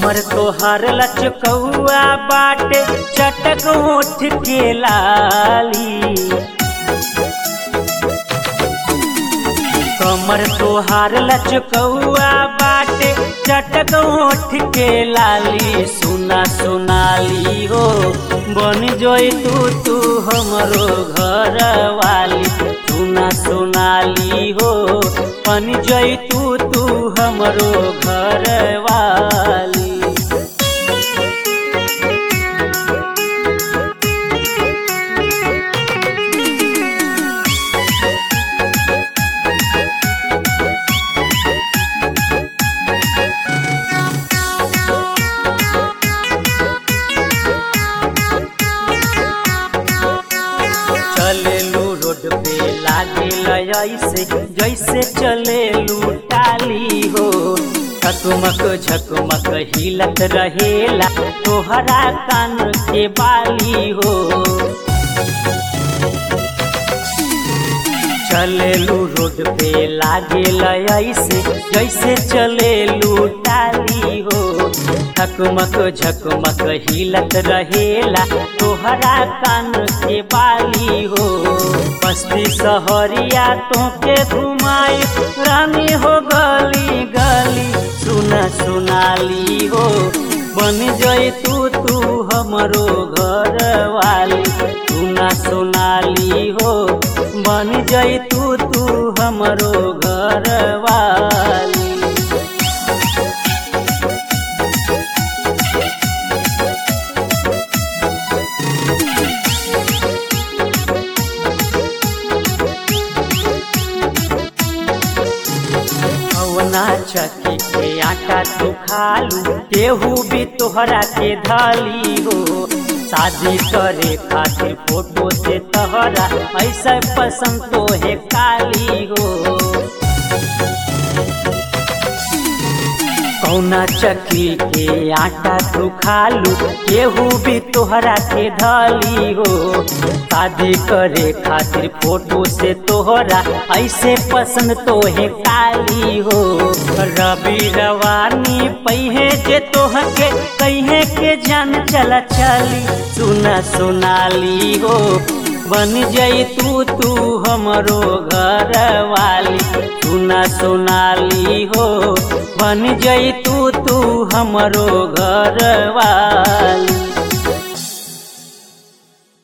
कमर तोहर लचकौआ बाटे चटक ओठ के लाली कमर तोहार लचकौआ बाटे चटक ओठ के लाली सुना सोनाली हो बन जोई तू तू हमरो घर वाली सुना सोनाली हो बन जोई तू तू हमरो घर वाली चलेलू रोड पे लागे ऐसे जैसे चलेलू टाली हो झकमक झकमक हिलत रहेला तोहरा कान के बाली हो चलेलू रोड पे लागे ऐसे जैसे चलेलू टाली हो झकमक झकमक हिलत रहेला तोहरा कान के बाली हो बस्ती सहरिया तोके घुमाई रानी हो गली गली सुना सुनाली हो बन जई तू तू हमरो घर वाली सुना सोनाली हो बन जई तू तू हमरो घर वाली कवना चकी के आटा तू खालू केहू भी तोहरा के धली हो शादी करे खातिर फोटो से तोहरा ऐसा पसंद तो है काली हो कौना चक्की के आटा तू खालू केहू भी तोहरा के धली हो शादी करे खातिर फोटो से तोहरा ऐसे पसंद तो है काली हो रवि रवानी पहिए जे तोह के कहे के जान चला चली सुना सोनाली हो बन जई तू तू हमरो घर वाली सुना सोनाली हो बन जई तू तू हमरो घर वाली